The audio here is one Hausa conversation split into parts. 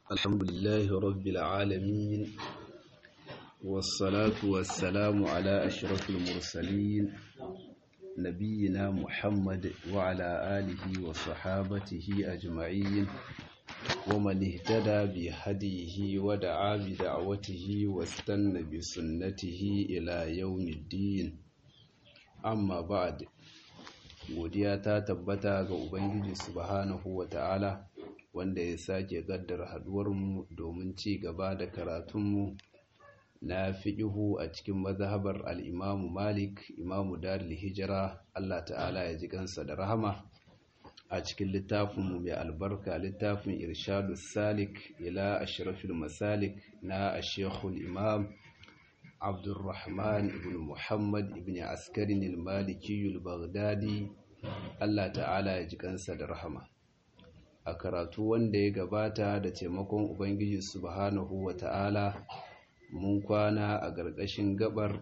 الحمد لله رب العالمين والصلاة والسلام على أشرف المرسلين نبينا محمد وعلى آله وصحابته أجمعين ومن اهتدى بهديه ودعا بدعوته واستنى بسنته إلى يوم الدين amma ba'ad godiya ta tabbata ga ubangiji subhanahu wata'ala wanda ya sake gaddar haduwarmu domin ci gaba da karatunmu na fiƙihu a cikin mazhabar al-imamu malik imamu darul hijira Allah ta'ala ya ji kansa da rahama a cikin littafinmu mai albarka littafin irshadus salik ila ashrafil masalik na ashekul imam عبد الرحمن بن محمد بن عسكر المالكي البغدادي Allah ta'ala ya ji kansa da rahama a karatu wanda ya gabata da taimakon ubangiji subhanahu wa ta'ala mun kwana a gargashin gabar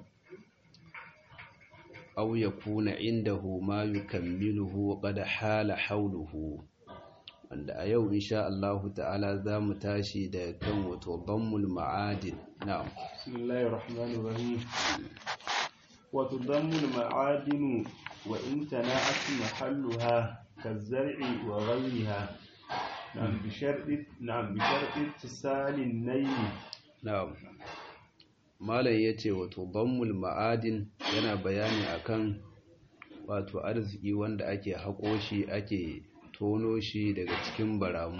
aw yakuna indahu ma yukammiluhu qad hala hawluhu wanda a yau insha Allah ta'ala za mu tashi da kan wato dammul ma'adin na'am bismillahir rahmanir rahim wa tudammul ma'adin wa in tana'at mahalluha kazar'i wa ghayriha na'am bi sharti na'am bi sharti tisalin nayn na'am malam yace wato dammul ma'adin yana bayani akan wato arziki wanda ake haƙo shi ake tono shi daga cikin baramu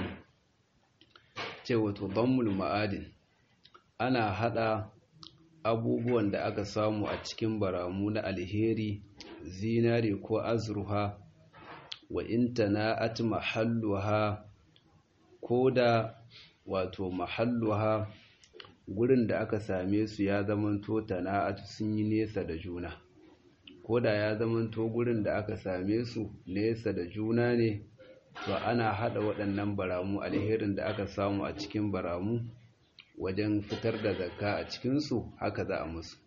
ce wato dammul ma'adin ana hada abubuwan da aka samu a cikin baramu na alheri zinare ko azruha wa intana'at mahalluha ko da wato mahalluha gurin da aka same su ya zamanto tana'at sun yi nesa da juna ko da ya zamanto gurin da aka same su nesa da juna ne to ana hada waɗannan baramu alherin da aka samu a cikin baramu wajen fitar da zakka a cikinsu haka za a musu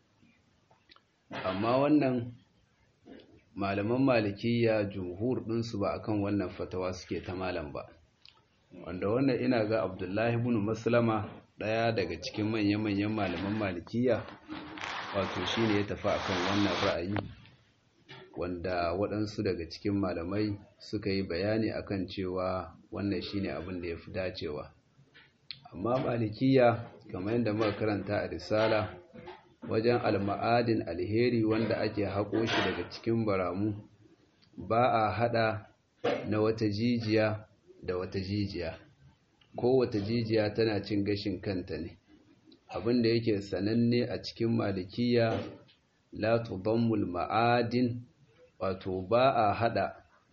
amma wannan malaman malikiya jumhur ɗinsu ba akan wannan fatawa suke ta malam ba wanda wannan ina ga abdullahi ibn maslama ɗaya daga cikin manya-manyan malaman malikiya wato shine ya tafi akan wannan ra'ayi wanda waɗansu daga cikin malamai suka yi bayani akan cewa wannan shine abin da ya fi dacewa amma malikiya kamar yadda muka karanta a risala wajen alma'adin alheri wanda ake haƙo shi daga cikin baramu ba a haɗa na wata jijiya da wata jijiya ko wata jijiya tana cin gashin kanta ne abin da yake sananne a cikin malikiya la tudammul ma'adin wato ba a haɗa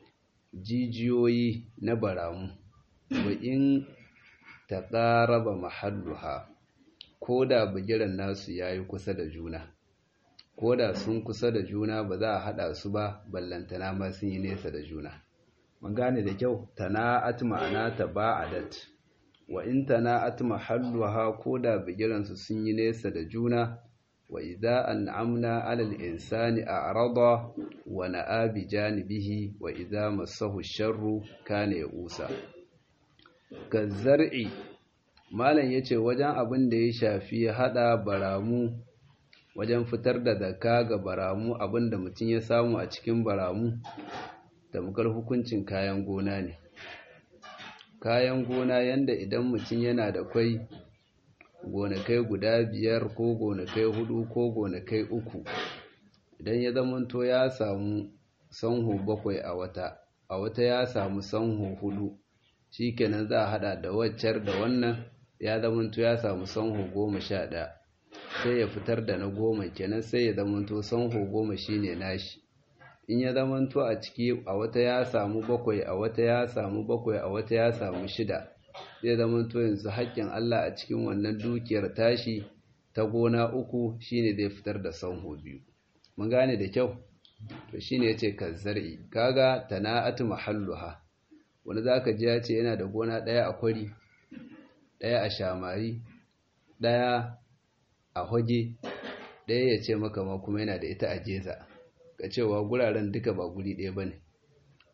jijiyoyi na baramu wa in ta ƙaraba mahalluha ko da bigiran nasu ya yi kusa da juna ko da sun kusa da juna ba za a haɗa su ba ballantana ma sun yi nesa da juna mun gane da kyau tana'at ma'ana ta ba'adat wa in tana'at mahalluha ko da bigiransu sun yi nesa da juna wa idza an'amna 'alal insani a'rada wa na'a bi janibihi wa idza massahu sharru kana ya'usa kazzar'i malam yace wajen abin da ya shafi hada baramu wajen fitar da zakka ga baramu abin da mutum ya samu a cikin baramu tamkar hukuncin kayan gona ne kayan gona yanda idan mutum yana da kwai gonakai guda biyar ko gonakai hudu ko gonakai uku idan ya zamanto ya samu sanho bakwai a wata a wata ya samu sanho hudu shikenan za a hada da waccar da wannan ya zamanto ya samu sanho goma sha ɗaya sai ya fitar da na goma kenan sai ya zamanto sanho goma shine nashi in ya zamanto a ciki a wata ya samu bakwai a wata ya samu bakwai a wata ya samu shida zai zamanto yanzu haƙƙin Allah a cikin wannan dukiyar tashi ta gona uku shine zai fitar da sanho biyu mun gane da kyau to shine yace kazzari kaga tana'atu mahalluha wani zaka ji ya ce yana da gona ɗaya a kwari ɗaya a shamari ɗaya a hoge ɗaya ya ce maka ma kuma yana da ita a jeza ka cewa guraren duka ba guri ɗaya bane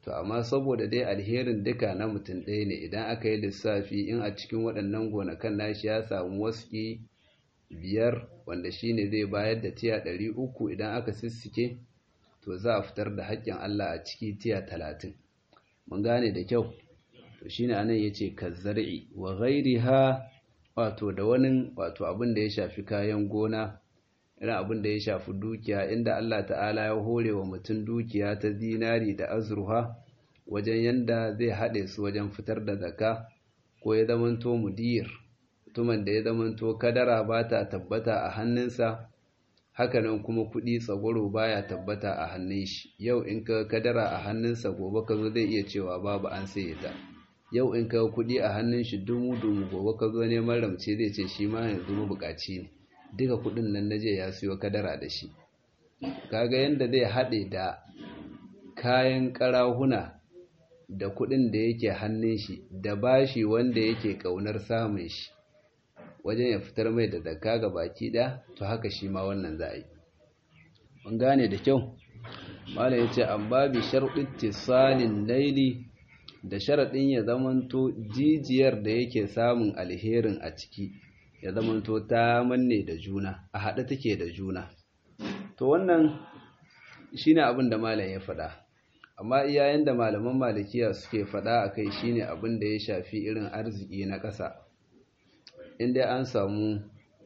to amma saboda dai alherin duka na mutum ɗaya ne idan aka yi lissafi in a cikin waɗannan gonakan nashi ya samu waski biyar wanda shine zai bayar da tiya ɗari uku idan aka sissike to za a fitar da haƙƙin Allah a ciki tiya talatin mun gane da kyau to shine anan yace kazzar'i wa ghairiha wato da wani wato abin da ya shafi kayan gona irin abin da ya shafi dukiya inda Allah ta'ala ya hore wa mutum dukiya ta zinari da azurfa wajen yanda zai haɗe su wajen fitar da zaka ko ya zamanto mudir mutumin da ya zamanto kadara ba ta tabbata a hannunsa hakanan kuma kuɗi tsagwaro baya tabbata a hannun shi yau in ka kadara a hannunsa gobe ka zo zai iya cewa babu an saye ta yau in ka kuɗi a hannun shi dumu dumu gobe ka zo neman ramce zai ce shi ma yanzu mabukaci ne duka kuɗin nan na je ya siyo kadara da shi kaga yanda zai haɗe da kayan ƙarahuna da kuɗin da yake hannun shi da bashi wanda yake ƙaunar samun shi wajen ya fitar mai da zakka ga baki ɗaya to haka shi ma wannan za a yi mun gane da kyau mala ya ce amma bi sharɗin tisalin laili da sharaɗin ya zamanto jijiyar da yake samun alherin a ciki ya zamanto ta manne da juna a haɗe take da juna to wannan shine abin da malam ya faɗa amma iyayen da malaman malikiya suke faɗa a kai shine abin da ya shafi irin arziki na ƙasa inda an samu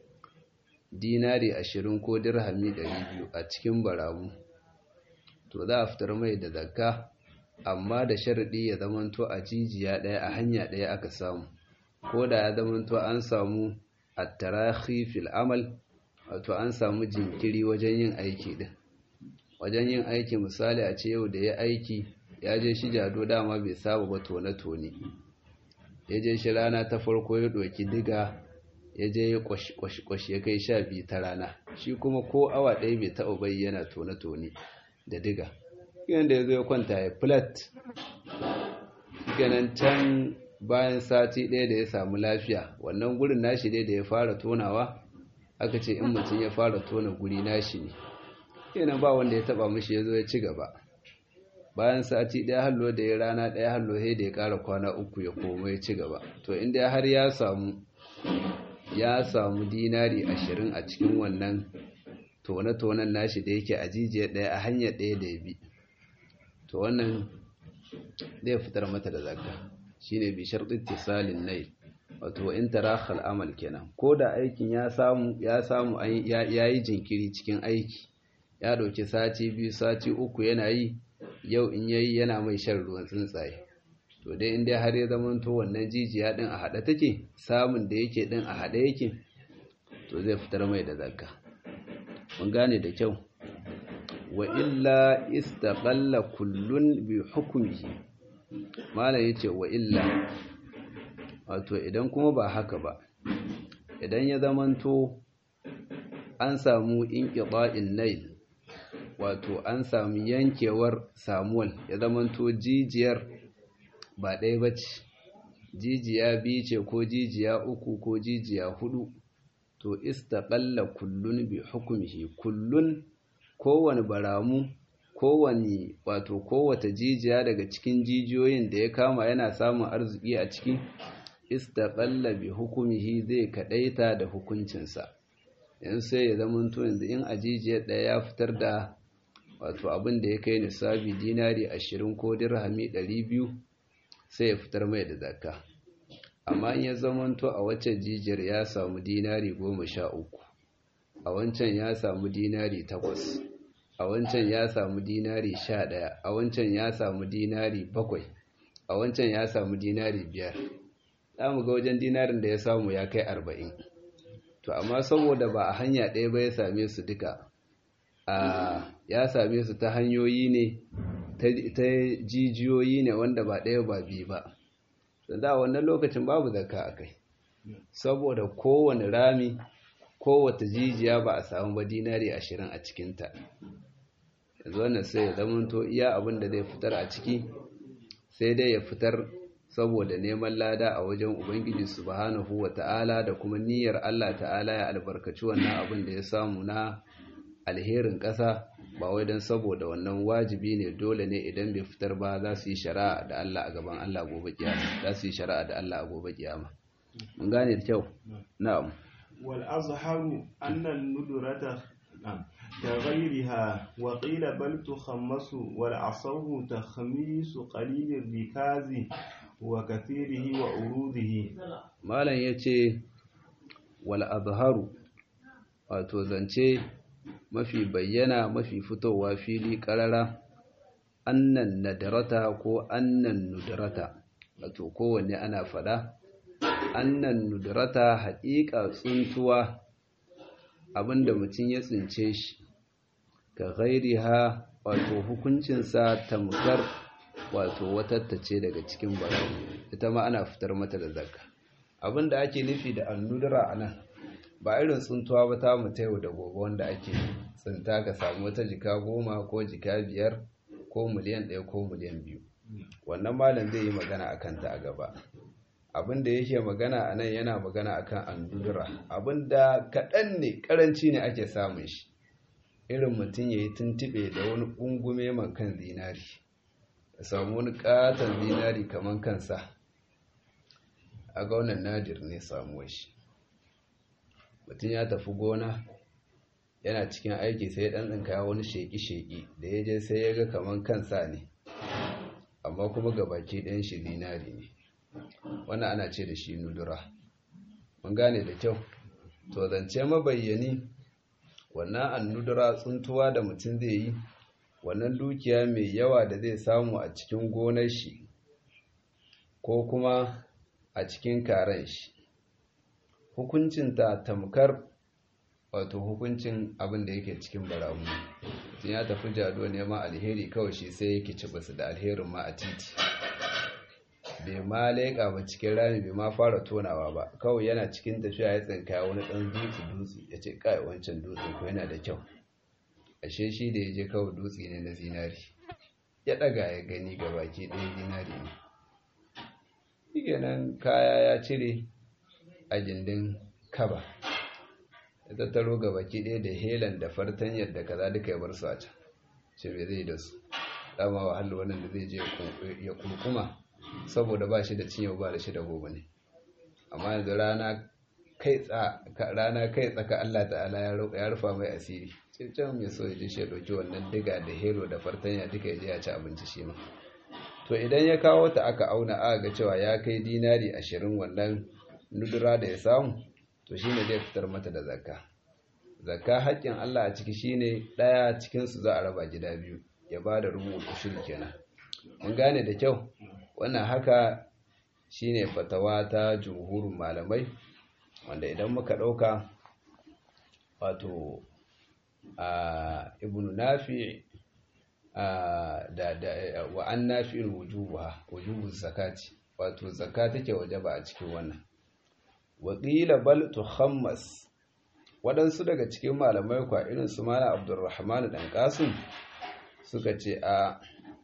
dinari ashirin ko dirhami ɗari biyu a cikin baramu to za a fitar mai da zakka amma da sharaɗi ya zamanto a jijiya ɗaya a hanya ɗaya aka samu ko da ya zamanto an samu attarahi fil amal wato an samu jinkiri wajen yin aiki ɗin wajen yin aiki misali a ce yau da ya aiki ya je shi jado dama bai saba ba tone-tone ya je shi rana ta farko ya ɗoki diga ya je ya kwashi ya kai sha biyu ta rana shi kuma ko awa ɗaya bai taɓa bayyana tone-tone da diga yadda ya zo ya kwanta ya flat ganin can bayan sati ɗaya da ya samu lafiya wannan gurin nashi dai da ya fara tonawa aka ce in mutum ya fara tona guri nashi ne kenan ba wanda ya taba mishi ya zo ya ci gaba bayan sati ɗaya hallo da ya rana ɗaya hallo sai da ya ƙara kwana uku ya koma ya ci gaba to inda har ya samu ya samu dinari ashirin a cikin wannan tone-tonen nashi da yake a jijiyar ɗaya a hanyar ɗaya da ya bi to wannan zai fitar mata da zakka shine bi sharɗin tisalin nai wato in tarakhal amal kenan ko da aikin ya samu ya samu ya yi jinkiri cikin aiki ya ɗauki sati biyu sati uku yana yi yau in yayi yana mai shan ruwan tsuntsaye to dai in dai har ya zamanto wannan jijiya din a haɗe take samun da yake din a haɗe yake to zai fitar mai da zakka mun gane da kyau wa illa istaqalla kullun bi hukmihi mala yace wa illa wato idan kuma ba haka ba idan ya zamanto an samu inqita'in nail wato an samu yankewar samuwal ya zamanto jijiyar ba ɗaya ba ce jijiya biyu ce ko jijiya uku ko jijiya hudu to istaqalla kullun bi hukmihi kullun kowane baramu kowane wato kowace jijiya daga cikin jijiyoyin da ya kama yana samun arziki a ciki istaqalla bi hukmihi zai kadaita da hukuncinsa yan sai ya zama to yanzu in a jijiyar ɗaya ya fitar da wato abin da ya kai nisabi dinari ashirin ko dirhami ɗari biyu sai ya fitar mai da zakka amma in ya zamanto a waccan jijiyar ya samu dinari goma sha uku a wancan ya samu dinari takwas a wancan ya samu dinari sha ɗaya a wancan ya samu dinari bakwai a wancan ya samu dinari biyar za mu ga wajen dinarin da ya samu ya kai arba'in to amma saboda ba a hanya ɗaya ba ya same su duka a ya same su ta hanyoyi ne ta jijiyoyi ne wanda ba ɗaya ba biyu ba da a wannan lokacin babu zakka a kai saboda kowane rami kowace jijiya ba a samu ba dinari ashirin a cikinta yanzu wannan sai ya zamanto iya abin da zai fitar a ciki sai dai ya fitar saboda neman lada a wajen ubangiji subhanahu wa ta'ala da kuma niyyar Allah ta'ala ya albarkaci wannan abin da ya samu na alherin ƙasa ba wai don saboda wannan wajibi ne dole ne idan bai fitar ba za su yi shari'a da Allah a gaban Allah gobe kiyama za su yi shari'a da Allah a gobe kiyama mun gane da kyau na'am wal azharu anna an-nudrata كغيرها وقيل بل تخمس والعصر تخميس قليل الركاز وكثيره وعروضه malam yace wal azharu wato zance mafi bayyana mafi fitowa fili karara annan nadarata ko annan nudarata wato kowanne ana fada annan nudarata haƙiƙa tsuntuwa abinda mutum ya tsince shi ka ha wato hukuncinsa tamkar wato watattace daga cikin barawo ita ma ana fitar mata da zakka abinda ake nufi da annudura a nan ba irin tsuntuwa ba ta mu yau da gobe wanda ake tsinta ka samu wata jika goma ko jika biyar ko miliyan ɗaya ko miliyan biyu wannan malam zai yi magana a kanta a gaba abin da yake magana a nan yana magana akan andudura abin da kaɗan ne ƙaranci ne ake samun shi irin mutum ya yi tuntuɓe da wani ƙungume man kan zinari ya samu wani ƙaton zinari kamar kansa a gaunan nadir ne samuwa shi mutum ya tafi gona yana cikin aiki sai ɗan ɗinka wani sheƙi-sheƙi da ya je sai ya ga kamar kansa ne amma kuma gabaki ɗayan shi zinari ne wannan ana ce da shi nudura mun gane da kyau to zance mabayyani wannan annudura tsuntuwa da mutum zai yi wannan dukiya mai yawa da zai samu a cikin gonar shi ko kuma a cikin karen shi hukuncinta tamkar wato hukuncin abin da yake cikin baramu tun ya tafi jado neman alheri kawai shi sai yake ci basu da alherin ma a titi bai ma leƙa ba cikin rami bai ma fara tonawa ba kawai yana cikin tafiya ya tsinka wani ɗan dutse dutse ya ce kai wancan dutse ko yana da kyau ashe shi da ya je kawai dutse ne na zinari ya ɗaga ya gani ga baki ɗaya zinari ne nan kaya ya cire a gindin kaba ya tattaro ga baki ɗaya da helan da fartanyar da kaza duka ya bar su a can ce me zai da su dama wahala wannan da zai je ya kurkuma saboda ba shi da cinye ba da shi da gobe ne amma yanzu rana kai tsaka Allah ta'ala ya rufa mai asiri cikin mai so ya ji shi ya ɗauki wannan diga da hero da fartanya duka ya je ya ci abinci shi ma to idan ya kawo ta aka auna aka ga cewa ya kai dinari ashirin wannan nudura da ya samu to shine zai fitar mata da zakka zakka haƙƙin Allah a ciki shine ɗaya cikinsu za a raba gida biyu ya ba da rubu ushiri kenan mun gane da kyau wannan haka shine fatawa ta jumhurin malamai wanda idan muka ɗauka wato a ibnu nafi da da wa an nafi'in wujubuha wujubu zakati wato zakka take wajaba a cikin wannan wa qila bal tukhammas waɗansu daga cikin malamai kwa irin su malam abdurrahman dan qasim suka ce a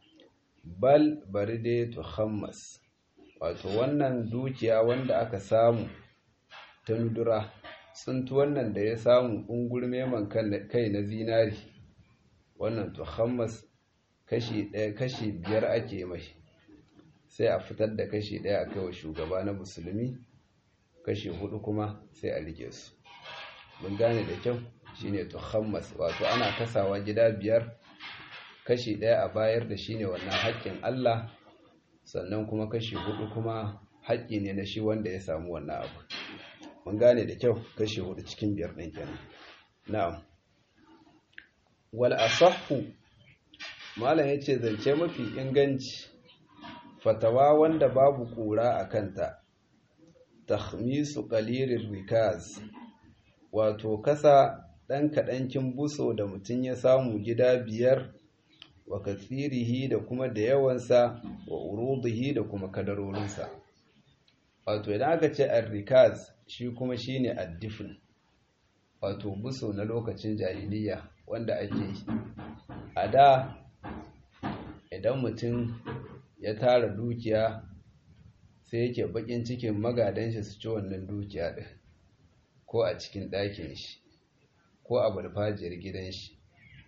bal bari dai tukhammas wato wannan dukiya wanda aka samu ta nudura tsuntu wannan da ya samu ungurme man kai na zinari wannan tukhammas kashi ɗaya kashi biyar ake mai sai a fitar da kashi ɗaya a kai wa shugaba na musulmi kashi hudu kuma sai a rike su mun gane da kyau shine tukhammas wato ana kasawa gida biyar kashi ɗaya a bayar da shine wannan haƙƙin Allah sannan kuma kashi hudu kuma haƙƙi ne na shi wanda ya samu wannan abu mun gane da kyau kashi hudu cikin biyar ɗin kenan na'am wal asahhu malam yace zance mafi inganci fatawa wanda babu kura a kanta takhmisu qalirir rikaz wato kasa ɗan kaɗankin buso da mutum ya samu gida biyar wa katsirihi da kuma da yawansa wa urudihi da kuma kadarorinsa wato idan aka ce arrikaz shi kuma shine addifin wato buso na lokacin jahiliya wanda ake yi a da idan mutum ya tara dukiya sai yake bakin cikin magadan shi su ci wannan dukiya din ko a cikin ɗakin shi ko a farfajiyar gidan shi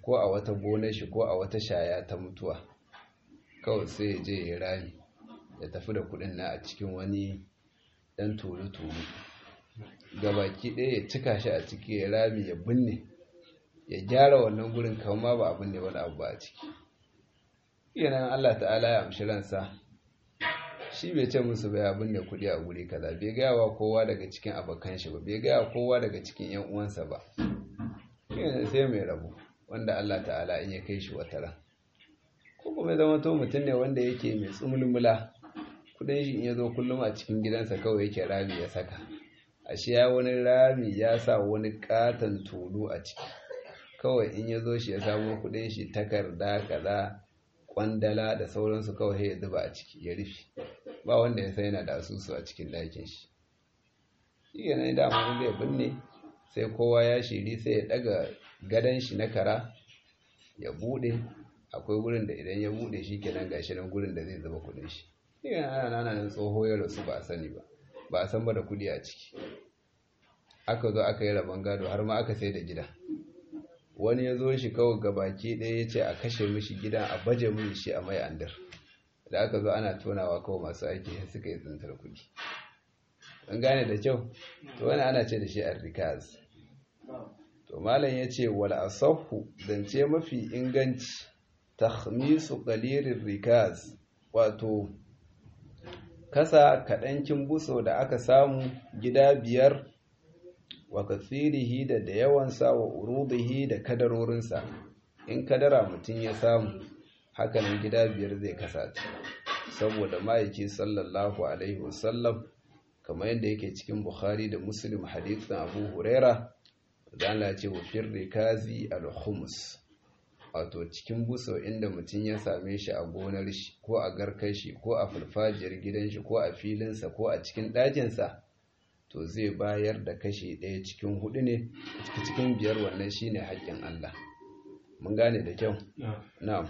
ko a wata gonar shi ko a wata shaya ta mutuwa kawai sai ya je ya rami ya tafi da kudin na a cikin wani dan tulu-tulu gabaki ɗaya ya cika shi a ciki ya rami ya binne ya gyara wannan gurin kama ba abin ne wani abu ba a ciki yanayin Allah ta'ala ya amshi ransa shi bai ce musu bai abin ne kudi a guri kaza bai gaya wa kowa daga cikin abokan shi ba bai gaya kowa daga cikin yan uwansa ba yana sai mai rabu wanda Allah ta'ala in ya kai shi wata ran ko kuma zama to mutum ne wanda yake mai tsumulmula kudin shi in ya zo kullum a cikin gidansa kawai yake rami ya saka ashe ya wani rami ya sa wani katon tulu a ciki kawai in ya zo shi ya samu kudin shi takarda kaza kwandala da sauransu kawai ya zuba a ciki ya rufe ba wanda ya sai yana da asusu a cikin ɗakin shi shi yana dama zai binne sai kowa ya shiri sai ya daga gadon shi na kara ya bude akwai wurin da idan ya bude shi kenan gashi nan gurin da zai zuba kudin shi shi yana ana nana nan tsoho ya rasu ba a sani ba ba a san ba da kudi a ciki aka zo aka yi rabon gado har ma aka sai da gida wani ya zo shi kawai gabaki ɗaya ya ce a kashe mishi gidan a baje min shi a mai andar da aka zo ana tonawa kawai masu aiki suka yi tsintar kuɗi an gane da kyau to wani ana ce da shi arrikaz to malam ya ce wal asahu zance mafi inganci takhmisu qalirir rikaz wato kasa kaɗankin buso da aka samu gida biyar wa katsirihi da da yawansa wa urudihi da kadarorinsa in kadara mutum ya samu hakanan gida biyar zai kasata saboda ma'aiki sallallahu alaihi wasallam kamar yadda yake cikin bukhari da muslim hadithin abu huraira da Allah ce wa firri kazi al-khums wato cikin buso inda mutum ya same shi a gonar shi ko a garkar shi ko a farfajiyar gidan shi ko a filinsa ko a cikin ɗakinsa to zai bayar da kashi ɗaya cikin hudu ne cikin biyar wannan shine haƙƙin Allah mun gane da kyau na'am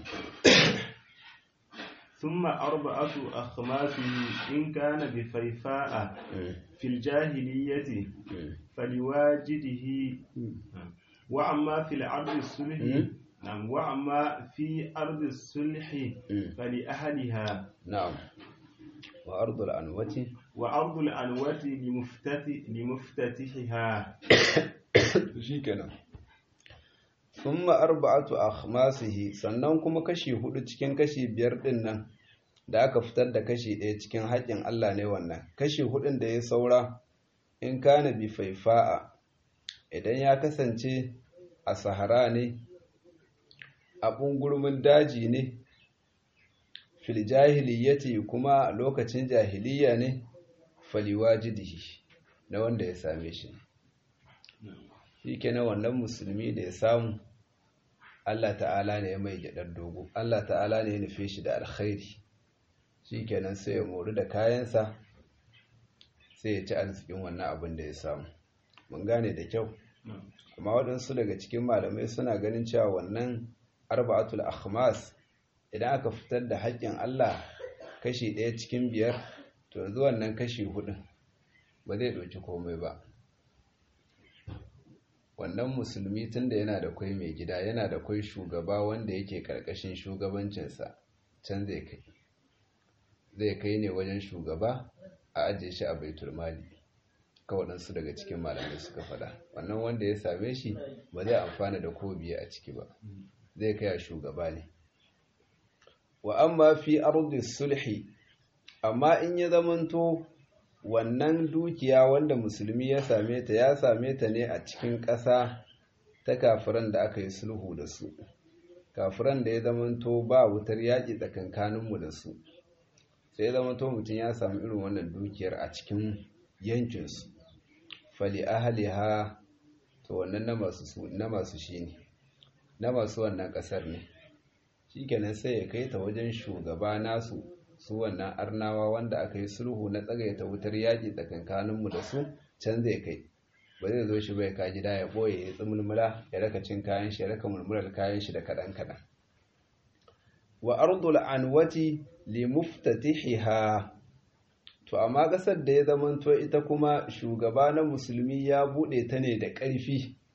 ثم أربعة أخماس إن كان بفيفاء في الجاهلية فلواجده وأما في الأرض الصلح نعم وأما في أرض الصلح فلأهلها نعم وأرض الأنوة وأرض الأنوة لمفتتح لمفتتحها shikenan thumma arba'atu akhmasihi sannan kuma kashi hudu cikin kashi biyar din nan da aka fitar da kashi ɗaya cikin haƙƙin Allah ne wannan kashi hudun da ya saura in kana bi faifa'a idan ya kasance a sahara ne a ɓungurmin daji ne fil jahiliyyati kuma lokacin jahiliya ne faliwajidihi na wanda ya same shi shi kenan wannan musulmi da ya samu Allah ta'ala ne ya mai gyaɗar dogo Allah ta'ala ne ya nufe shi da alkhairi shi kenan sai ya mori da kayansa sai ya ci arzikin wannan abin da ya samu mun gane da kyau amma waɗansu daga cikin malamai suna ganin cewa wannan arba'atul akhmas idan aka fitar da haƙƙin Allah kashi ɗaya cikin biyar to yanzu wannan kashi hudun ba zai ɗauki komai ba wannan musulmi tunda yana da kwai mai gida yana da kwai shugaba wanda yake ƙarƙashin shugabancinsa can zai kai zai kai ne wajen shugaba a ajiye shi a baitul mali ka waɗansu daga cikin malamai suka faɗa wannan wanda ya same shi ba zai amfana da ko biye a ciki ba zai kai a shugaba ne wa amma fi ardi sulhi amma in ya zamanto wannan dukiya wanda musulmi ya same ta ya same ta ne a cikin ƙasa ta kafiran da aka yi sulhu da su kafiran da ya zamanto ba wutar yaƙi tsakankaninmu da su sai ya zamanto mutum ya samu irin wannan dukiyar a cikin yankinsu fali ahaliha to wannan na masu shi ne na masu wannan ƙasar ne shi kenan sai ya kai ta wajen shugaba nasu su wannan arnawa wanda aka yi sulhu na tsagaita wutar yaƙi tsakankaninmu da su can zai kai ba zai zo shi bai ka gida ya ɓoye ya tsimulmula ya raka cin kayan shi ya raka mulmular kayan shi da kaɗan kaɗan wa ardul anwati li muftatihiha to amma ƙasar da ya zamanto ita kuma shugaba na musulmi ya buɗe ta ne da ƙarfi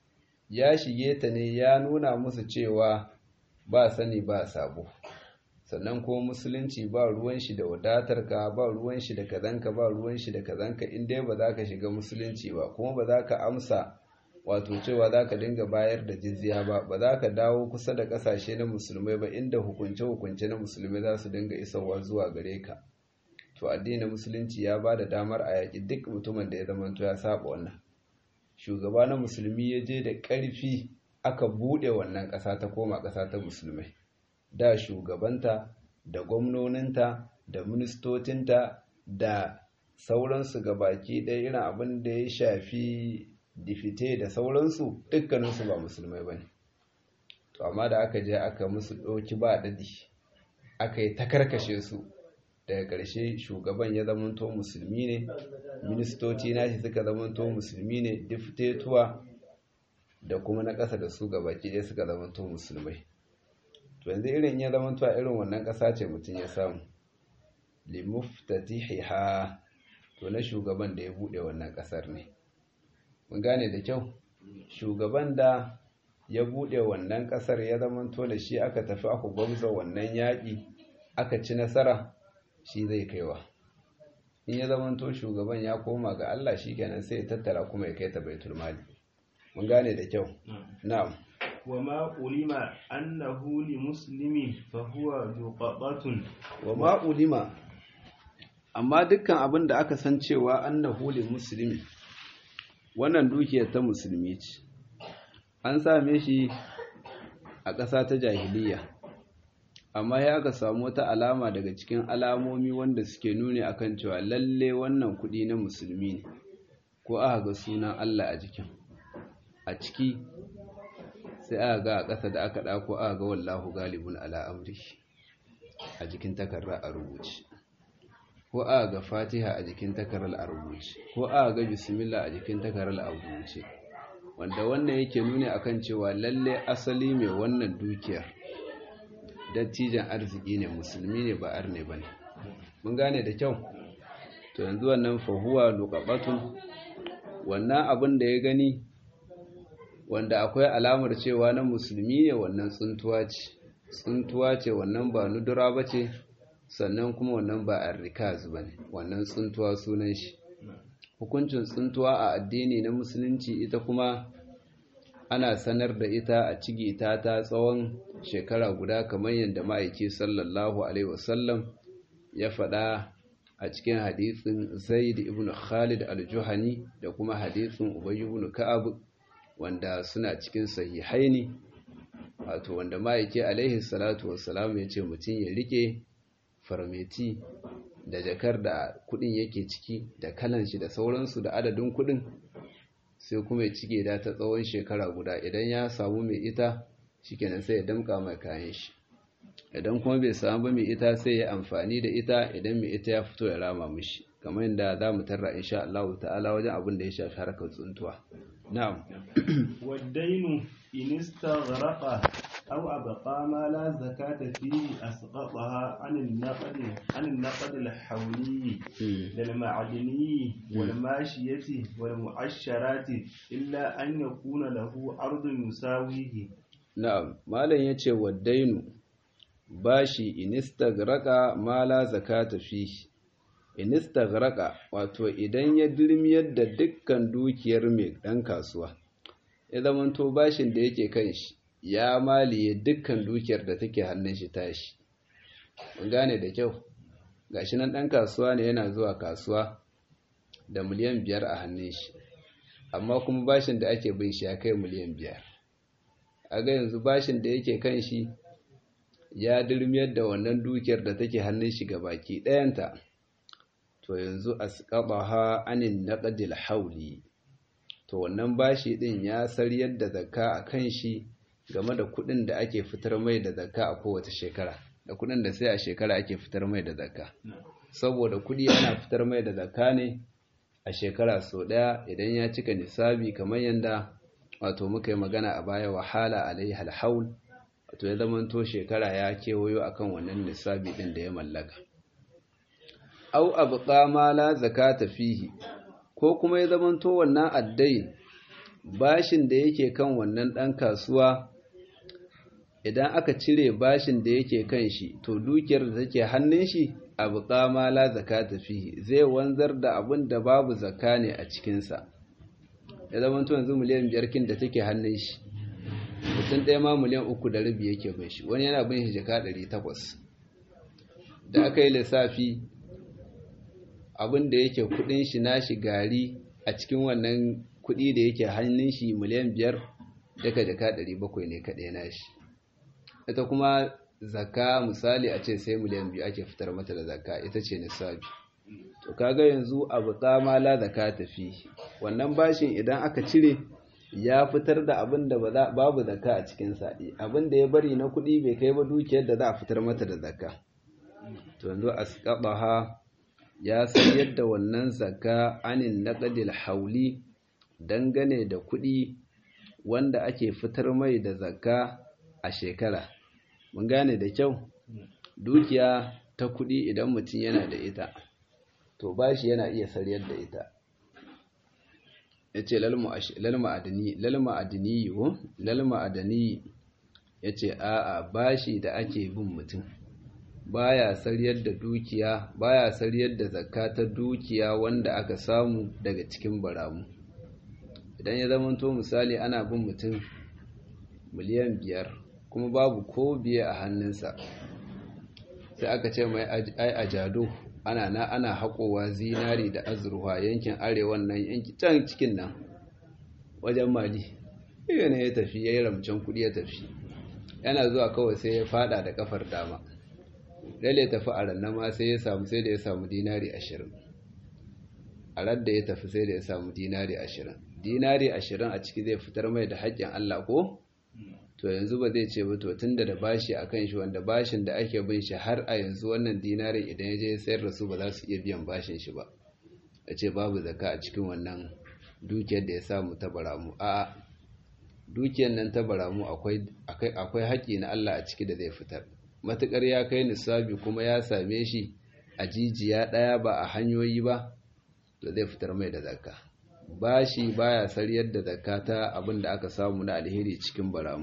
ya shige ta ne ya nuna musu cewa ba sani ba sabo sannan ko musulunci ba ruwan shi da wadatarka ba ruwan shi da kazanka ba ruwan shi da kazanka in dai ba za ka shiga musulunci ba kuma ba za ka amsa wato cewa za ka dinga bayar da jizya ba ba za ka dawo kusa da ƙasashe na musulmai ba inda hukunce-hukunce na musulmai za su dinga isarwa zuwa gare ka to addinin musulunci ya ba da damar a yaƙi duk mutumin da ya zamanto ya saba wannan shugaba na musulmi ya je da ƙarfi aka buɗe wannan ƙasa ta koma ƙasa ta musulmai da shugabanta da gwamnoninta da ministocinta da sauransu gabaki ɗaya irin abin da ya shafi difite da sauransu dukkaninsu ba musulmai ba ne to amma da aka je aka musu ɗauki ba daɗi aka yi ta karkashe su daga ƙarshe shugaban ya zamanto musulmi ne ministoci nashi suka zamanto musulmi ne diftetuwa da kuma na ƙasa da su gabaki ɗaya suka zamanto musulmai to yanzu irin ya zamanto a irin wannan ƙasa ce mutum ya samu limuftatihiha to na shugaban da ya buɗe wannan ƙasar ne mun gane da kyau shugaban da ya buɗe wannan ƙasar ya zamanto da shi aka tafi aka gwamza wannan yaƙi aka ci nasara shi zai kaiwa in ya zamanto shugaban ya koma ga Allah shi kenan sai ya tattara kuma ya kai ta baitul mali mun gane da kyau na'am وما علم أنه لمسلم فهو ذقبة وما علم amma dukkan abin da aka san cewa annahu lil muslimi wannan dukiyar ta musulmi ce an same shi a ƙasa ta jahiliya amma ya aka samu wata alama daga cikin alamomi wanda suke nuni akan cewa lalle wannan kuɗi na musulmi ne ko aka ga sunan Allah a jikin a ciki sai aka ga a ƙasa da aka ɗako aka ga wallahu galibun ala amri a jikin takarra a rubuce ko aka ga fatiha a jikin takarar a rubuce ko aka ga bismillah a jikin takarar a rubuce wanda wannan yake nuni akan cewa lalle asali mai wannan dukiyar dattijan arziki ne musulmi ne ba arne bane mun gane da kyau to yanzu wannan fahuwa luqabatun wannan abin da ya gani wanda akwai alamar cewa na musulmi ne wannan tsuntuwa ce tsuntuwa ce wannan ba nudura ba ce sannan kuma wannan ba arrikaz ba ne wannan tsuntuwa sunan shi hukuncin tsuntuwa a addini na musulunci ita kuma ana sanar da ita a cigi ta ta tsawon shekara guda kamar yadda ma'aiki sallallahu alaihi wasallam ya faɗa a cikin hadisin zaid ibn khalid al-juhani da kuma hadisin ubay ibn ka'ab wanda suna cikin sahihaini wato wanda ma'aiki alaihi salatu wassalam ya ce mutum ya rike farmeti da jakar da kudin yake ciki da kalan shi da sauransu da adadin kudin sai kuma ya cike da ta tsawon shekara guda idan ya samu mai ita shikenan sai ya damka mai kayan shi idan kuma bai samu ba mai ita sai ya amfani da ita idan mai ita ya fito ya rama mishi kamar yadda za mu tarra insha Allah ta'ala wajen abin da ya shafi harkar tsuntuwa na'am والدين إن استغرق أو أبقى ما لا زكاة فيه أسقطها عن النقد عن النقد الحولي للمعدني والماشية والمعشرات إلا أن يكون له أرض يساويه na'am malam yace waddainu bashi inistagraka ma la zakata fihi inistagraka wato idan ya dirmiyar da dukkan dukiyar mai dan kasuwa ya zamanto bashin da yake kan shi ya maliye dukkan dukiyar da take hannun shi tashi mun gane da kyau gashi nan dan kasuwa ne yana zuwa kasuwa da miliyan biyar a hannun shi amma kuma bashin da ake bin shi ya kai miliyan biyar a ga yanzu bashin da yake kan shi ya dirmiyar da wannan dukiyar da take hannun shi baki ɗayanta to yanzu asqabaha anin naqdil hauli to wannan bashi din ya sariyar da zakka a kan shi game da kuɗin da ake fitar mai da zakka a kowace shekara da kuɗin da sai a shekara ake fitar mai da zakka saboda kuɗi ana fitar mai da zakka ne a shekara sau ɗaya idan ya cika nisabi kamar yadda wato muka yi magana a baya wahala alaihi alhaul wato ya zamanto shekara ya kewayo akan wannan nisabi din da ya mallaka au abqa ma la zakata fihi ko kuma ya zamanto wannan addai bashin da yake kan wannan ɗan kasuwa idan aka cire bashin da yake kan shi to dukiyar da take hannun shi abu kama la zakata fihi zai wanzar da abin da babu zakka ne a cikinsa ya zama to yanzu miliyan biyar kin da take hannun shi mutum ɗaya ma miliyan uku da rabi yake bin shi wani yana bin shi jaka ɗari takwas da aka yi lissafi abin da yake kuɗin shi nashi gari a cikin wannan kuɗi da yake hannun shi miliyan biyar daga jaka ɗari bakwai ne kaɗai nashi ita kuma zakka misali a ce sai miliyan biyu ake fitar mata da zakka ita ce nisabi to kaga yanzu abu tsama la zakka tafi wannan bashin idan aka cire ya fitar da abin da babu zakka a cikin sa'i abin da ya bari na kuɗi bai kai ba dukiyar da za a fitar mata da zakka to yanzu asqabaha ya sayar da wannan zakka anin naqdil hauli dangane da kuɗi wanda ake fitar mai da zakka a shekara mun gane da kyau dukiya ta kuɗi idan mutum yana da ita to bashi yana iya sariyar da ita ya ce lalma adini yiwu lalma adini ya ce a'a bashi da ake bin mutum baya sariyar da dukiya baya sariyar da zakka ta dukiya wanda aka samu daga cikin baramu idan ya zamanto misali ana bin mutum miliyan biyar kuma babu ko biye a hannunsa sai aka ce mai ai a jado ana na ana haƙowa zinari da azurwa yankin arewan nan yanki can cikin nan wajen mali iya ne ya tafi ya yi ramcen kuɗi ya tafi yana zuwa kawai sai ya fada da kafar dama lalle tafi a rannan ma sai ya samu sai da ya samu dinari ashirin a radda ya tafi sai da ya samu dinari ashirin dinari ashirin a ciki zai fitar mai da haƙƙin Allah ko to yanzu ba zai ce ba to tunda da bashi a kan shi wanda bashin da ake bin shi har a yanzu wannan dinarin idan ya je sayar da su ba za su iya biyan bashin shi ba a ce babu zaka a cikin wannan dukiyar da ya samu ta baramu a dukiyar nan ta baramu akwai akwai haƙƙi na Allah a ciki da zai fitar matukar ya kai nisabi kuma ya same shi a jijiya ɗaya ba a hanyoyi ba to zai fitar mai da zakka bashi baya sariyar da zakka ta abin da aka samu na alheri cikin baramu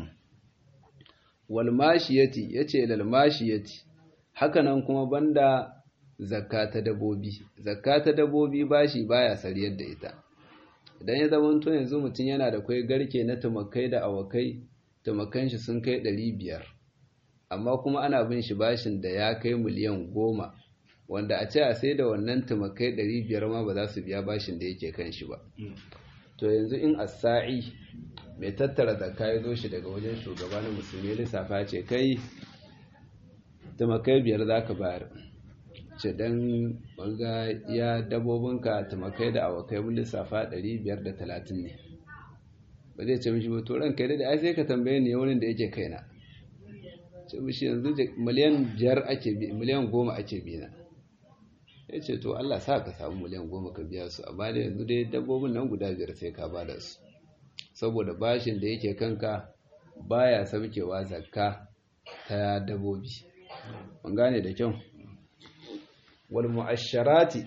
wal mashiyati yace lal mashiyati hakanan kuma banda zakka ta dabobi zakka ta dabobi bashi baya sariyar da ita idan ya zama to yanzu mutum yana da kai garke na tumakai da awakai tumakan shi sun kai 500 amma kuma ana bin shi bashin da ya kai miliyan goma wanda a ce a sai da wannan tumakai 500 ma ba za su biya bashin da yake kan shi ba to yanzu in asa'i mai tattara zakka ya zo shi daga wajen shugaba na musulmi lissafa ce kai tumakai biyar za ka bayar ce don wanga ya dabobinka tumakai da awakai mun lissafa 530 ne ba zai ce mishi ba to ran kai da ai sai ka tambaye ni wurin da yake kaina ce mishi yanzu miliyan biyar ake bi miliyan goma ake bi na ya ce to Allah sa ka samu miliyan goma ka biya su amma da yanzu dai dabbobin nan guda biyar sai ka ba da su saboda bashin da yake kanka baya saukewa zakka ta dabbobi mun gane da kyau wal mu'asharati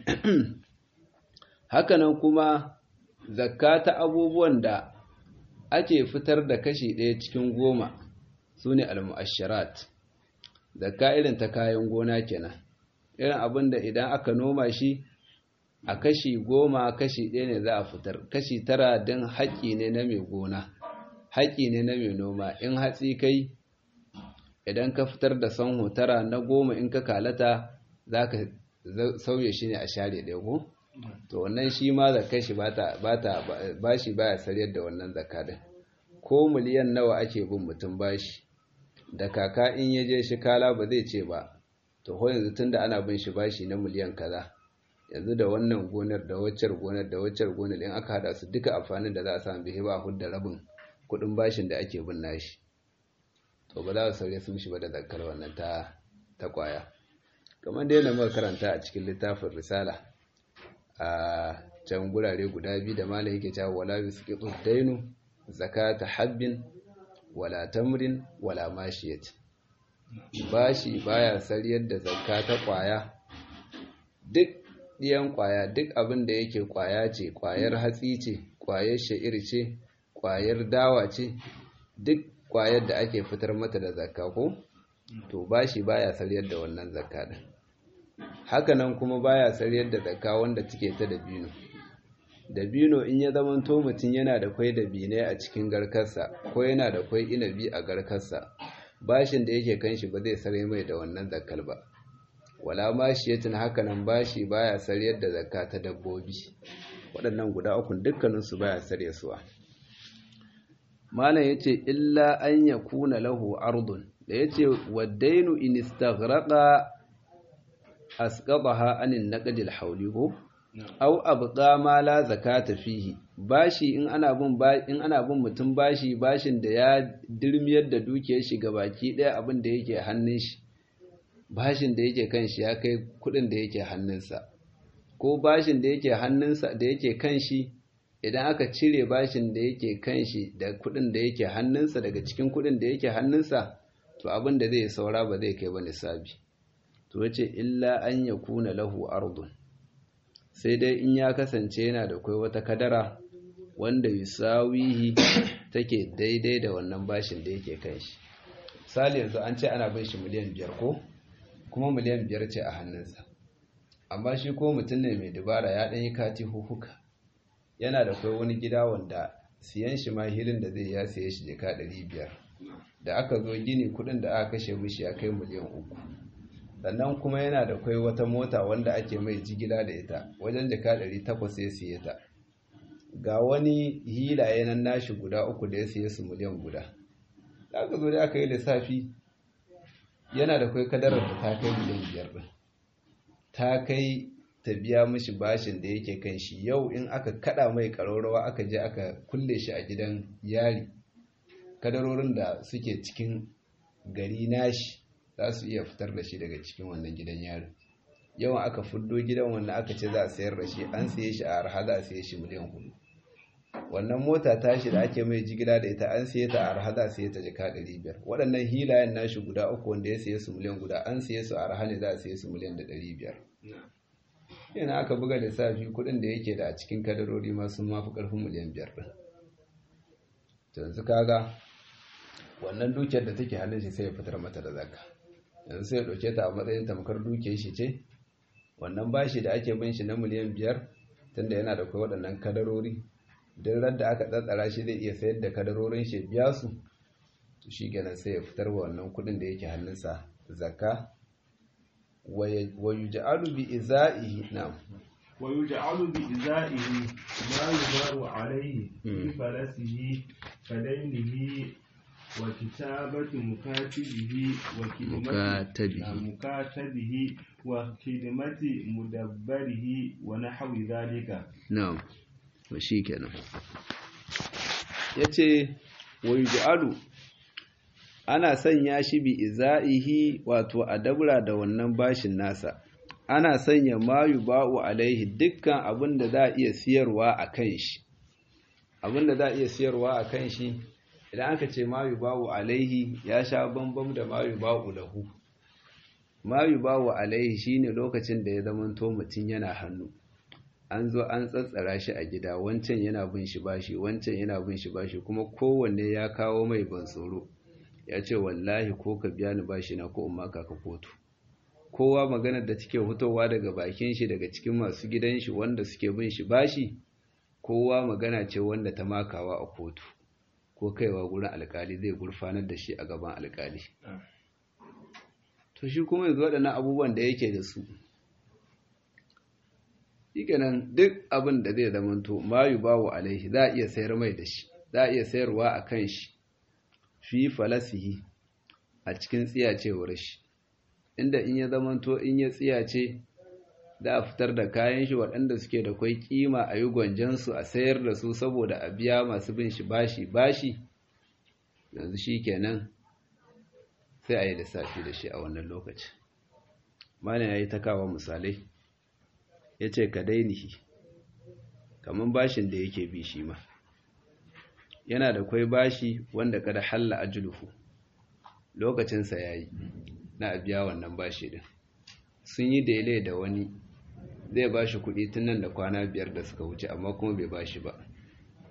hakanan kuma zakka ta abubuwan da ake fitar da kashi ɗaya cikin goma su ne al-mu'asharat zakka irin ta kayan gona kenan irin abin da idan aka noma shi a kashi goma kashi ɗaya ne za a fitar kashi tara don haƙƙi ne na mai gona haƙƙi ne na mai noma in hatsi kai idan ka fitar da sanho tara na goma in ka kalata za ka sauye shi ne a share ɗaya ko to wannan shi ma zakka shi ba shi baya sariyar da wannan zakka din ko miliyan nawa ake bin mutum bashi da kaka in ya je shi kala ba zai ce ba to ko yanzu tunda ana bin shi bashi na miliyan kaza yanzu da wannan gonar da waccar gonar da waccar gonar in aka hada su duka amfanin da za a samu bihi ba hudda rabin kudin bashin da ake bin nashi to ba za su sauye su mishi ba da zakkar wannan ta ta kwaya kamar da yana muka karanta a cikin littafin risala a can gurare guda biyu da malam yake cewa wala yusqitu dainu zakata habbin wala tamrin wala mashiyat bashi baya sariyar da zakka ta kwaya duk ɗiyan kwaya duk abin da yake kwaya ce kwayar hatsi ce kwayar sha'ir ce ƙwayar dawa ce duk ƙwayar da ake fitar mata da zakka ko to bashi baya saryar da wannan zakka din hakanan kuma baya saryar da zakka wanda take ta dabino dabino in ya zamanto mutum yana da kwai dabinai a cikin garkarsa ko yana da kwai inabi a garkarsa bashin da yake kan shi ba zai sare mai da wannan zakkal ba wala mashiyatin hakanan bashi baya saryar da zakka ta dabbobi waɗannan guda uku dukkaninsu baya sarye suwa malam yace illa an yakuna lahu ardun da yace wadainu in istaghraqa asqadaha anin naqdil hawli ko aw abqa ma la zakata fihi bashi in ana bin in ana bin mutum bashi bashin da ya dirmiyar da dukiyar shi baki daya abin da yake hannun shi bashin da yake kan shi ya kai kudin da yake hannunsa ko bashin da yake hannunsa da yake kan shi idan aka cire bashin da yake kan shi da kudin da yake hannunsa daga cikin kudin da yake hannunsa to abin da zai saura ba zai kai ba nisabi to yace illa an yakuna lahu ardun sai dai in ya kasance yana da kai wata kadara wanda yusawihi take daidai da wannan bashin da yake kan shi misali yanzu an ce ana bin shi miliyan biyar ko kuma miliyan biyar ce a hannunsa amma shi ko mutum ne mai dubara ya ɗan yi kati huhuka yana da kai wani gida wanda siyan shi ma hilin da zai ya siye shi jika ɗari biyar da aka zo gini kuɗin da aka kashe mishi ya kai miliyan uku sannan kuma yana da kai wata mota wanda ake mai jigila da ita wajen jika ɗari takwas ya siye ta ga wani hilaye nan nashi guda uku da ya siye su miliyan guda da aka zo da aka yi lissafi yana da kai kadarar da ta kai miliyan biyar ɗin ta kai ta biya mishi bashin da yake kan shi yau in aka kada mai ƙararrawa aka je aka kulle shi a gidan yari kadarorin da suke cikin gari nashi za su iya fitar da shi daga cikin wannan gidan yari yawan aka fuddo gidan wannan aka ce za a sayar da shi an siye shi a arha za a siye shi miliyan hudu wannan mota tashi da ake mai jigila da ita an siye ta a arha za a siye ta jika ɗari biyar waɗannan hilayen nashi guda uku wanda ya siye su miliyan guda an siye su a arha ne za a siye su miliyan da ɗari biyar yana aka buga lissafi kuɗin da yake da a cikin kadarori ma sun mafi ƙarfin miliyan biyar ɗin yanzu kaga wannan dukiyar da take hannun shi sai ya fitar mata da zakka yanzu sai ya ɗauke ta a matsayin tamkar dukiyar shi ce wannan bashi da ake bin shi na miliyan biyar tunda yana da kai waɗannan kadarori duk ran da aka tsatsara shi zai iya sayar da kadarorin shi biya su to shi kenan sai ya fitar wa wannan kuɗin da yake hannunsa zakka wa yuj'alu bi izaihi na'am ويجعل بإزائه ما يبار عليه في فلسه كدينه وكتابة مكاتبه مكاتبه مكاتبه وخدمة مدبره ونحو ذلك نعم وشي kenan yace wa yuj'alu ana sanya shi bi izaihi wato a dabra da wannan bashin nasa ana sanya mayu ba'u alaihi dukkan abin da za a iya siyarwa a kan shi abin da za a iya siyarwa a kan shi idan aka ce mayu ba'u alaihi ya sha bambam da mayu ba'u lahu mayu ba'u alaihi shine lokacin da ya zamanto mutum yana hannu an zo an tsatsara shi a gida wancan yana bin shi bashi wancan yana bin shi bashi kuma kowanne ya kawo mai ban tsoro ya ce wallahi ko ka biya ni bashi na ko umma ka kotu kowa maganar da take fitowa daga bakin shi daga cikin masu gidan shi wanda suke bin shi bashi kowa magana ce wanda ta makawa a kotu ko kaiwa gurin alkali zai gurfanar da shi a gaban alkali to shi kuma yanzu waɗannan abubuwan da yake da su shikenan duk abin da zai zamanto mayu bawo alaihi za a iya sayar mai da shi za a iya sayarwa a kan shi fi falasihi a cikin tsiyacewar shi inda in ya zamanto in ya tsiyace da a fitar da kayan shi waɗanda suke da kwai kima a yi gwanjansu a sayar da su saboda a biya masu bin shi bashi bashi yanzu shi kenan sai a yi lissafi da shi a wannan lokaci mana ya yi ta kawo misalai ya ce ka dainihi kamar bashin da yake bi shi ma yana da kwai bashi wanda kada halla ajuluhu lokacinsa ya yi na biya wannan bashi din sun yi daile da wani zai ba shi kuɗi tun nan da kwana biyar da suka wuce amma kuma bai ba shi ba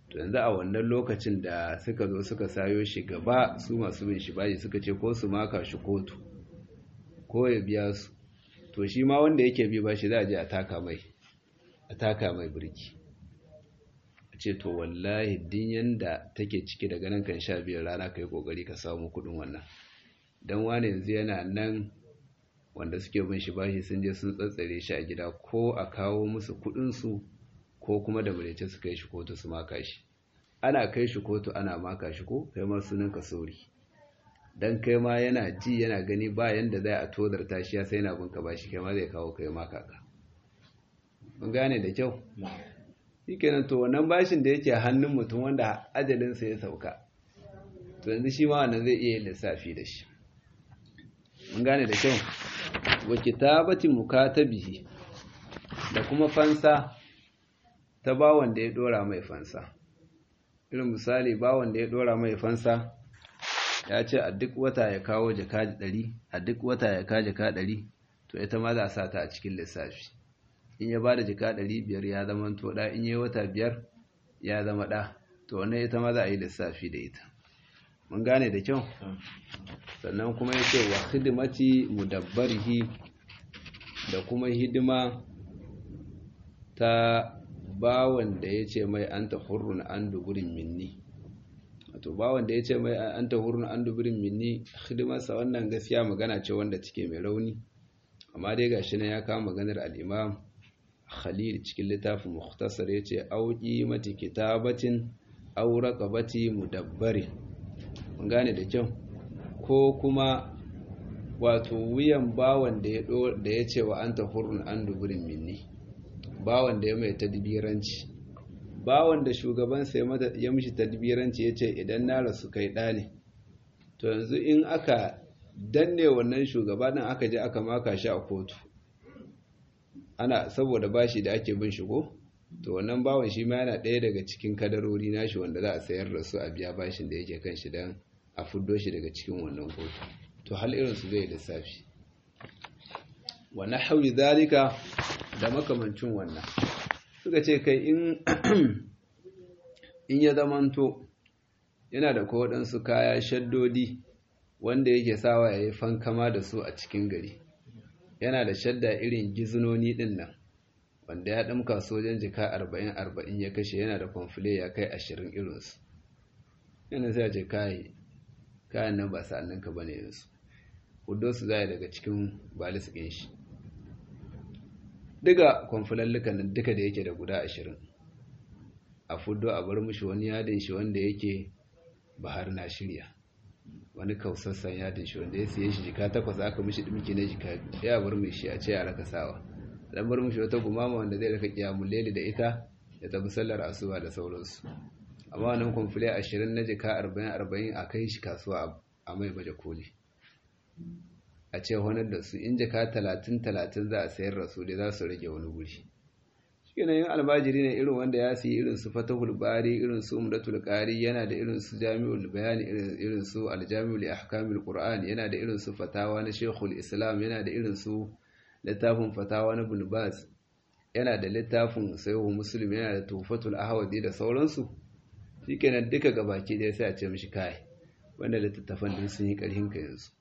to yanzu a wannan lokacin da suka zo suka sayo shi gaba su masu bin shi bashi suka ce ko su maka shi kotu ko ya biya su to shi ma wanda yake bi bashi za a je a taka mai a taka mai birki a ce to wallahi din yanda take ciki daga nan kan sha biyar rana ka yi kokari ka samu kudin wannan don wani yanzu yana nan wanda suke bin shi bashi sun je sun tsatsare shi a gida ko a kawo musu kudinsu ko kuma da mulece su kai shi kotu su maka shi ana kai shi kotu ana maka shi ko kai ma sunan ka sori dan kai ma yana ji yana gani ba yanda zai a tozarta shi ya sai na bin ka bashi kai ma zai kawo kai maka ka mun gane da kyau shikenan to wannan bashin da yake hannun mutum wanda ajalin sa ya sauka to yanzu shi ma wannan zai iya yin lissafi da shi mun gane da kyau wa kitabati mukatabihi da kuma fansa ta bawan da ya dora mai fansa irin misali bawan da ya dora mai fansa ya ce a duk wata ya kawo jaka ɗari a duk wata ya kawo jaka ɗari to ita ma za a sa ta a cikin lissafi in ya ba da jaka ɗari biyar ya zama to ɗa in yi wata biyar ya zama ɗa to wannan ita ma za a yi lissafi da ita mun gane da kyau sannan kuma ya ce wa hidimati mudabbarihi da kuma hidima ta bawan da ya ce mai an ta hurrun an duburin minni wato bawan da ya ce mai an ta hurrun an duburin minni hidimarsa wannan gaskiya magana ce wanda cike mai rauni amma dai gashi nan ya kawo maganar al'imam khalil cikin littafin mukhtasar ya ce auki mati kitabatin au raqabati mudabbari mun gane da kyau ko kuma wato wuyan bawan da ya ce wa an ta hurrun an duburin minni bawan da ya mai tadbiranci bawan da shugabansa ya mishi tadbiranci ya ce idan na rasu kai ɗane to yanzu in aka danne wannan shugaba ɗin aka je aka maka shi a kotu ana saboda bashi da ake bin shigo to wannan bawan shi ma yana ɗaya daga cikin kadarori nashi wanda za a sayar da su a biya bashin da yake kan shi don a fuddo shi daga cikin wannan kotu to hal irinsu zai lissafi wa nahwi zalika da makamancin wannan suka ce kai in in ya zamanto yana da kowaɗansu kaya shaddodi wanda yake sawa ya yi fankama da su a cikin gari yana da shadda irin gizinoni ɗin nan wanda ya ɗamka sojan jika arba'in arba'in ya kashe yana da kwamfule ya kai ashirin irinsu yana sai a ce kayi kayan nan ba sa'anninka ba ne yanzu hudu su zai daga cikin balis ɗin shi duka kwamfulallukan nan duka da yake da guda ashirin a fudo a bar mushi wani yadin shi wanda yake bahar na shirya wani kausassan yadin shi wanda ya siye shi jika takwas aka mishi dimki na jika ya bar mai shi a ce a raka sawa dan bar mishi wata gumama wanda zai raka kiyamun leli da ita ya tafi sallar asuba da sauransu amma wannan kwamfule ashirin na jika arba'in arba'in a kai shi kasuwa a mai baje koli a ce honar da su in jaka talatin talatin za a sayar da su da za su rage wani guri shi yin albajiri ne irin wanda ya siyi irin su fatahul bari irin su umdatul qari yana da irin su jami'ul bayani irin su aljami'ul ahkamul qur'an yana da irin su fatawa na shekul islam yana da irin su littafin fatawa na ibn baz yana da littafin sayyid muslim yana da tufatul ahwadi da sauransu shikenan duka gabaki ɗaya sai a ce mishi kai wanda littattafan din sun yi ƙarhin ka yanzu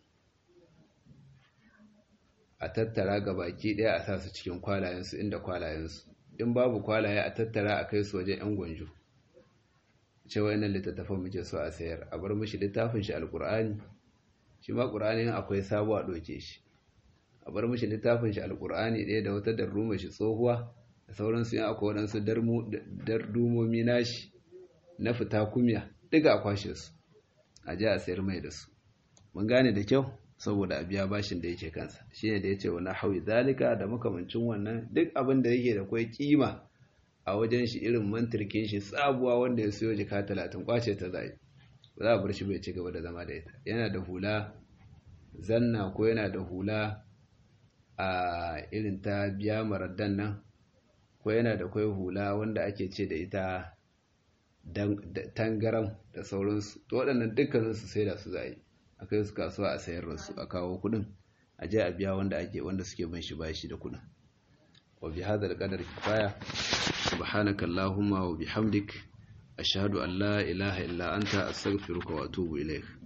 a tattara ga baki ɗaya a sa su cikin kwalayensu inda kwalayensu in babu kwalaye a tattara a kai su wajen 'yan gwanjo ce wayannan littattafan muke so a sayar a bar mishi littafin shi alkur'ani shi ma ƙur'ani akwai sabo a ɗauke shi a bar mishi littafin shi alkur'ani ɗaya da wata darruma shi tsohuwa da sauransu yin akwai waɗansu dardumomi nashi na fita kumya duka a kwashe su a ji a sayar mai da su mun gane da kyau saboda a biya bashin da yake kansa shine da yace wani hawi zalika da makamancin wannan duk abin da yake da kwai kima a wajen shi irin mantirkin shi tsabuwa wanda ya siyo jika talatin kwace ta zai ba za a bar shi bai ci gaba da zama da ita yana da hula zanna ko yana da hula a irin ta biya maraddan nan ko yana da kwai hula wanda ake ce da ita tangaram da sauransu to waɗannan dukkaninsu sai da su zai a kai su kasuwa a sayar da su a kawo kudin a je a biya wanda ake wanda suke bin shi bashi da kudin wa bi hadal qadar kifaya subhanaka allahumma wa bihamdik ashhadu an la ilaha illa anta astaghfiruka wa atubu ilaik